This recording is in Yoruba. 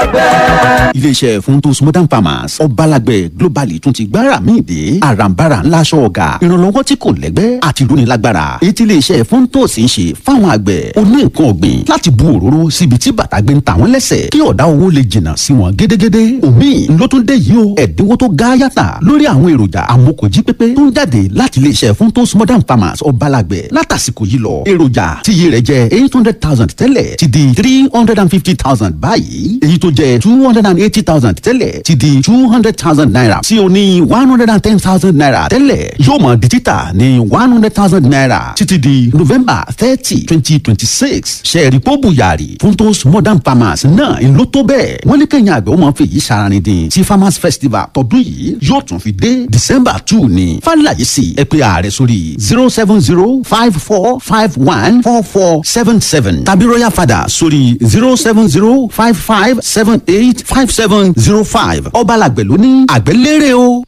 àgbẹ̀. iléeṣẹ́ funtos modern farmers ọbalàgbẹ̀ globally tún ti gbára míì dé àràǹbarà ńlá aṣọ ọ̀gá ìrànlọ́wọ́ tí kò lẹ́gbẹ́ àti ìrónilágbára èyí tí iléeṣẹ́ funtos ń ṣe fáwọn àgbẹ̀ oní nǹkan ọ̀gbìn láti bu òróró síbi tí bàtà gbé ń ta wọ́n lẹ́sẹ̀ kí ọ̀dá owó lè jìnnà sí wọn gédégédé omi ló tún dé yìí o ẹ̀dínwó tó ga yàtà lórí àwọn èròjà amókòjí pépé tó ń jáde láti iléeṣẹ́ funtos modern farmers ọbalàgbẹ̀ látàsìkò yìí lọ èròjà tí iye rẹ̀ jẹ́ eight hundred thousand tẹ́lẹ̀ ti di three hundred and fifty thousand báyìí èyí tó jẹ́ two hundred and eighty thousand tẹ́lẹ̀ ti di two hundred thousand naira tí o ní one hundred and ten thousand naira tẹ́lẹ̀ yóò mọ̀ di títà ní one hundred thousand naira títí di november thirty twenty twenty six ṣẹ́ẹ̀rì pọ́bù yàrá funtos modern farmers náà ń lò tó bẹ́ẹ̀ wọ́n ní kẹ́yìn àgbẹ̀ ó máa fi èyí ṣaraní dín tí farmers festival tọdún yìí yóò tún fi dé december two ní fàlàyé sí ẹ pé ààrẹ sórí zero seven zero five four five one four four seven seven tàbí royal father sórí zero seven zero five five seven eight five seven zero five ọbalàgbẹ̀ ló ní àgbẹ̀ lérè o.